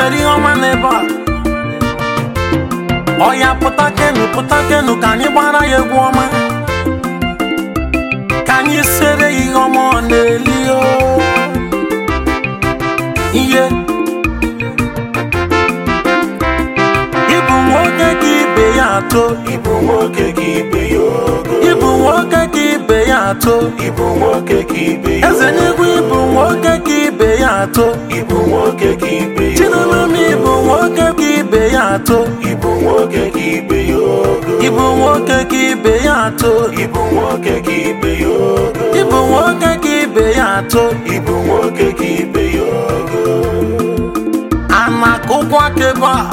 mere ihe ọma n'ebe a ọya pụta kenu pụta kenu ka anyị gbara ya egwu ọma ka anyị sere ya ihe ọma ọ na-eli o ihe ịbụ nwoke ka ibe ya atọ Ịbụ nwoke ka ibe ya ogo ịbụ nwoke ka ibe ya atọ Ịbụ nwoke ka ibe ya eze n'igwe ịbụ nwoke ka ibe ya atọ Ịbụ nwoke ka ibe ya chinụlụm ịbụ nwoke ka ibe ya atọ Ịbụ nwoke ka ibe ya ogo ịbụ nwoke ka ibe ya atọ Ịbụ nwoke ka ibe ya ogo ịbụ nwoke ka ibe ya atọ Ịbụ nwoke ka ibe ya ogo a na-akụkwa aka ebe a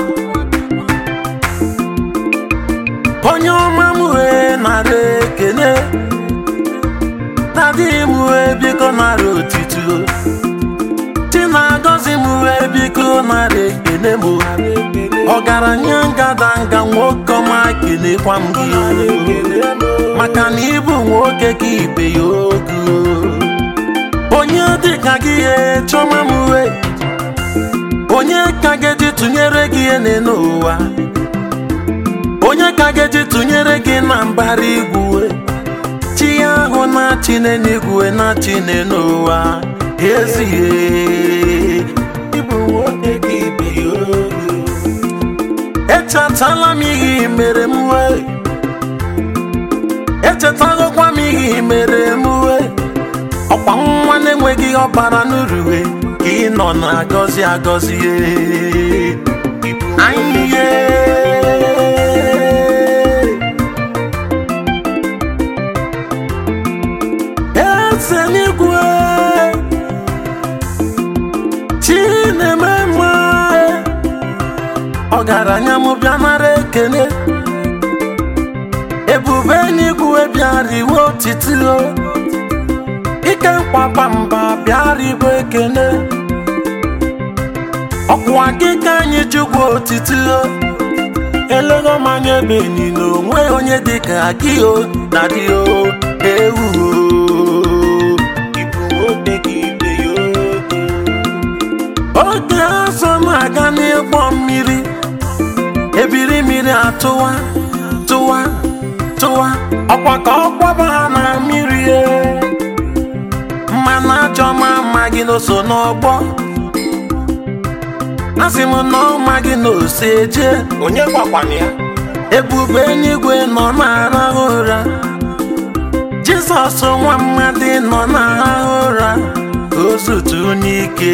onye ọma m wee nara ekele nadịghị m wee biko nara otito chi na-agọzi m wee biko nara ekele m ọgaranya ngadanga nwoke ọma kelekwa m gị maka na ịbụ nwoke ka ibe ya ogo onye dịka gị chọma m wee onye ka ga-eji tụnyere gị ene n'ụwa onye ka ga-eji tụnyere gị na mbara igwe chi ya ahụ na-achị n'eluigwe na-achị n'ụwa ezighị ịbụ nwoke ka ibe ya ogo echetala m ihe i mere m wee echetagokwa m ihe i mere m wee ọkwa nwa na-enweghị ọbara n'uruwe ka ị nọ na-agọzi agọzi anyị eze n'igwe chi na-eme mma ọgaranya m bịa nara ekele ebube n'igwe bịara iwe otito ike nkwaba mba bịara igwe ekele ọkwa gị ka anyị jụgwa otito elego manya ebe niile onwe onye dịka gị o na dị o ewu Ịbụ nwoke ka ibe ya ogo oge azọ na-aga n'ịgbọ mmiri ebiri mmiri atụwa tụwa tụwa ọkwa ka ọ kwaba ha na mmiri e. mmanụ ajọ ma amaghị n'oso n'ọgbọ asị m na ọma gị na ose eje Onye gwakwana ya ebube eluigwe nọ na-arahụ ụra jizọs nwa mmadụ nọ na-arahụ ụra ka o zutu n'ike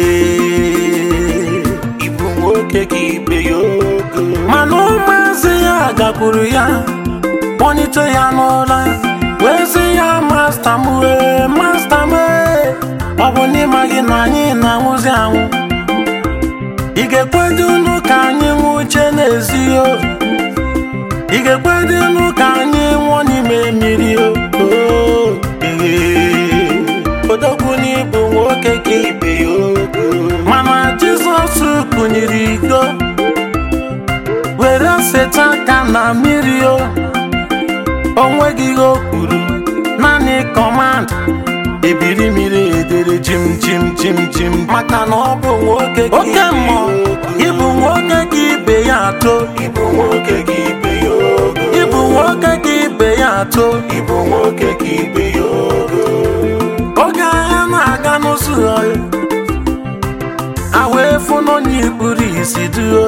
Ịbụ nwoke ka ibe ya ogo mana ụmụazị ya gakwuru ya kpọnite ya n'ụra wee sị ya masta m wee masta m ee, ọ bụ n'ịma gị na anyị na-anwụzi anwụ ị ga-ekwedu unu ka anyị nwụche n'ezi o ị ga-ekwedu unu ka anyị nwụọ n'ime mmiri o Oo, ee. Odogwu n'ịbụ nwoke ka ibe ya ogo mana jizọs kụnyere iko were seta aka na mmiri o onweghị ihe o kwuru naanị kọmand ebiri mmiri edere jim jim jim jim maka na ọ bụ nwoke ka Oke ibe ya mmụọ, ogo. ịbụ nwoke ka ibe ya atọ Ịbụ nwoke ka ibe ya ogo ịbụ nwoke ka ibe ya atọ Ịbụ nwoke ka ibe ya ogo oge agha na-aga n'ụzọ ọhịa a wee fụ n'onye ikpuru isi duo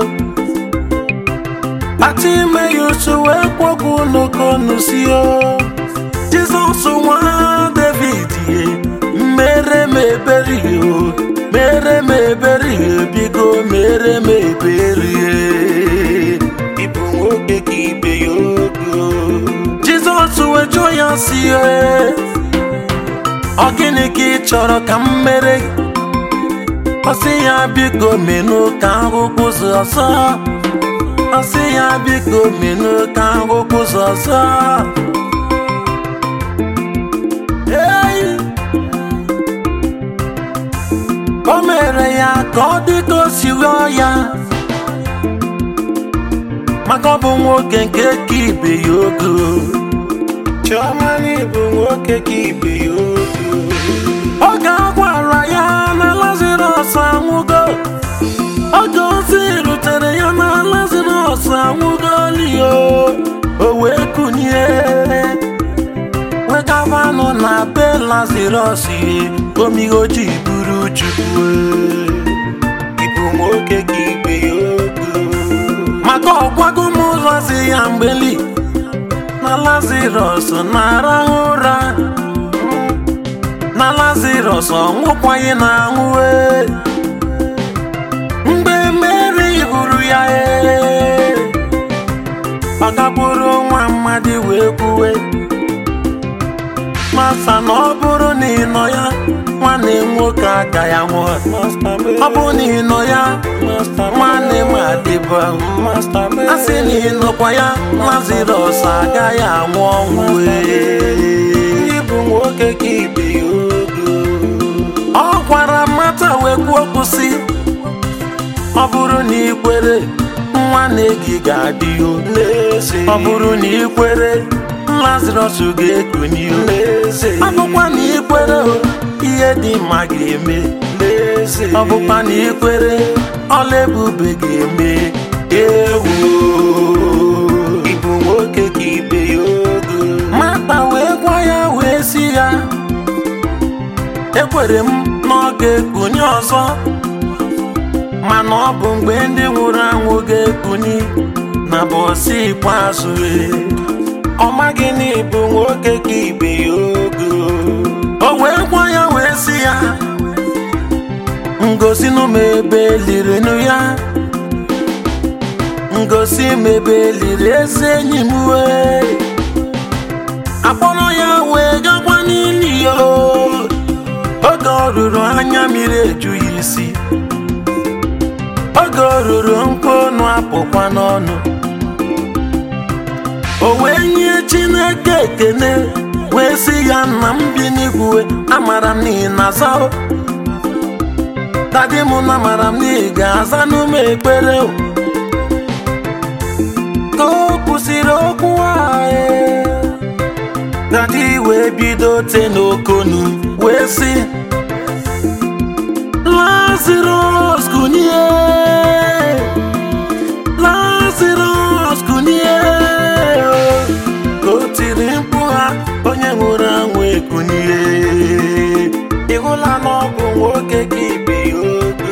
kpata ime ya usu wee kwọgbu n'okonu si o jizọs nwa david ye mere m ebere o mere m ebere bigo mere m ebere Ịbụ nwoke ka ibe ya ogo jizọs wee jụọ ya si e ọ gịnị ka ị chọrọ ka m mere gị? ọ sị ya biko menụ ka ahụhụ ụzọ ọzọ ọ sị ya biko menụ ka ahụhụ ụzọ ọzọ Ei! o mere ya ka ọ dị ka o si rịọ ya maka ọ bụ nwoke nke ka ibe ya ogo Chioma n'ịbụ nwoke ka ibe ya ogo oge a gwara ya na lazarus anwụgo oge ozi be lazarus ihe omigoji buru chukwu ịbụ nwoke ka ibe ya ogo maka ọgwago m ụzọ si ya mgbeli na lazarus na-arahụ ụra na lazarus ọnwụkwaghị na anwụwe mgbe mary hụrụ ya ee ọ gagburu nwa mmadụ wee kwuwe masa na ọ bụrụ na ị nọ ya nwanne m nwoke aka ya nwụọ ọ bụrụ na ị nọ ya nwanne m adịba a sị na ị nọkwa ya lazarus agaghị anwụ ọnwụ wee ịbụ nwoke ka ibe ya ogo ọ gwara mata wee kwuo okwu sị ọ bụrụ na ị kwere nwanne gị ga-adị o n'eze ọ bụrụ na ị kwere lazarus ga-ekuni o n'eze ọ bụkwa na ị kwere o ihe dị mma ga-eme n'eze ọ bụkwa na ị kwere ọla ebube ga-eme ewu ịbụ nwoke ka ibe ya ogo mata wee gwa ya wee si ya ekwere m na ọ ga-ekuni ọzọ mana ọ bụ mgbe ndị nwụrụ anwụ ga-ekuni na bọsị ikpeazụ ee. ọ maghị na ịbụ nwoke ka ibe ya ogo o wee gwa ya wee si ya ngosi m ebe elirinu ya ngosi m ebe eliri eze enyi m wee akpọrọ ya wee gakwa n'ili ya oge ọ ruru anya mmiri eju ya isi oge ọ ruru nkụ ọnụ apụkwa n'ọnụ o wee nye chineke ekene wee sị ya nna m bi n'igwe amara m n'ihi na aza o. dadi m na amara m n'ihi ga-aza n'ume ekpere o. ka o kwụsịrị okwu ahụ dadi wee bido te n'okonu wee sị Lazarus kunie Lazarus kunie ka o tiri mkpu ha onye nwụrụ anwụ ekunie ịhụla na ọ bụ nwoke ka ibe ya ogo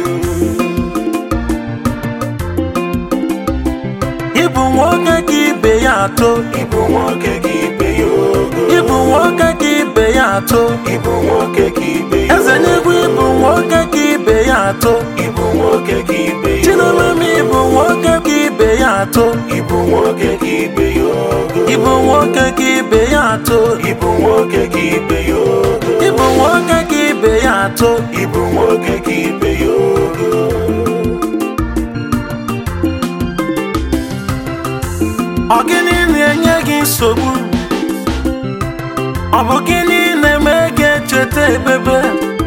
ịbụ nwoke ka ibe ya atọ ịbụ nwoke ka ibe ya ogo ịbụ nwoke ka ibe ya atọ ịbụ nwoke ka ibe ya eze n'igwe ịbụ nwoke ka ibe ya atọ ịbụ nwoke ka ibe ya chinomeme ịbụ nwoke ka ibe ya atọ ịbụ nwoke ka ibe ya ogo ịbụ nwoke ka ibe ya atọ ịbụ nwoke ka ibe ya ogo ịbụ nwoke ka ibe ya atọ ịbụ nwoke ka ibe ya ogo ọ gịnị na-enye gị nsogbu ọ bụ gịnị na-eme gị echeta ebebe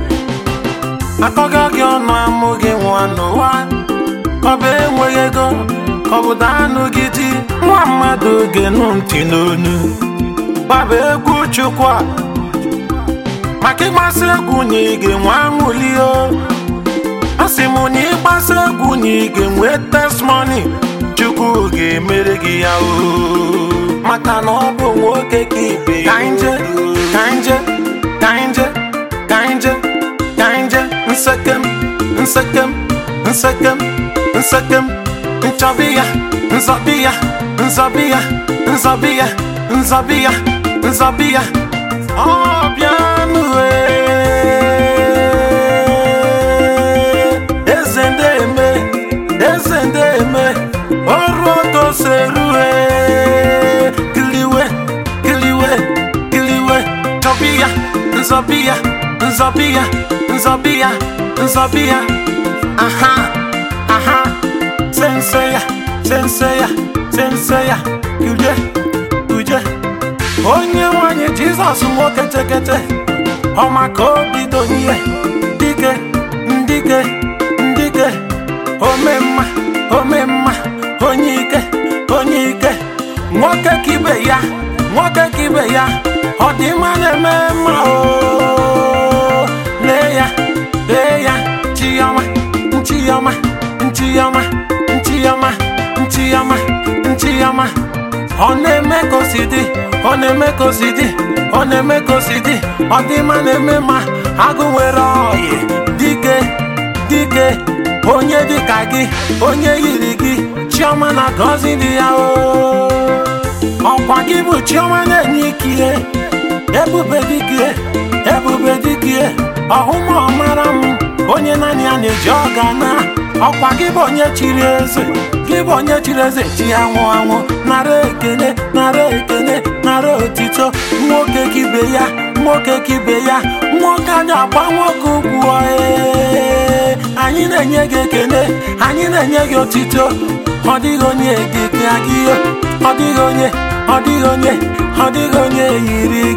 akọga gị ọnụ amụ gị nwa n'ụwa ọ bụ enweghị ego ọ bụ daanụ gị di nwa mmadụ genu ntị n'onu gbaba egwu chukwu a maka ịgbasa egwu na ị ga-enwe aṅụli o a sị m na ịgbasa egwu na ị ga-enwe testimony chukwu ga-emere gị ya o maka na ọ bụ nwoke ka ibe ya ka nje ka nje ka nje ka nje ka nje nsekem nsekem nsekem nsekem nchọbi ya nzọbi ya nzọbi ya nzọbi ya nzọbi ya nzọbi ya ọ bịanụ eze ndị eme eze ndị eme ọrụ ogo serue kiliwe kiliwe kiliwe chọbi ya nzọbi ya nzọbi ya nzọbi ya nzọbi ya aha aha sense ya sense ya sense ya kulie kulie onye nwanyị jizọs nwoke tekete ọma ka obi donye dike ndike ndike ome mma ome mma onye ike onye ike nwoke ka ibe ya nwoke ka ibe ya ọ dị mma na-eme mma o lee ya lee ya chiọma nchiọma nchiọma nchiọma nchiọma nchiọma ọ na-eme ka o si dị ọ na-eme ka o si dị ọ na-eme ka o si dị ọ dị mma na-eme ma agụ nwere ọyị dike dike onye dịka gị onye yiri gị chiọma na gọzi dị ya o ọkwa gị bụ chiọma na-enye ikie ebube dike ebube dike ọhụma ọmara m onye naanị ya na-eji ọga na ọkwa gị bụ onye chiri eze gị bụ onye chiri eze chi anwụ anwụ nara ekele nara ekele nara otito nwoke kibe ya nwoke kibe ya nwoke a na-agba nwoke ugwu ee anyị na-enye gị ekele anyị na-enye gị otito ọ dịghị onye dị ka gị ọ dịghị onye ọ dịghị onye ọ dịghị onye yiri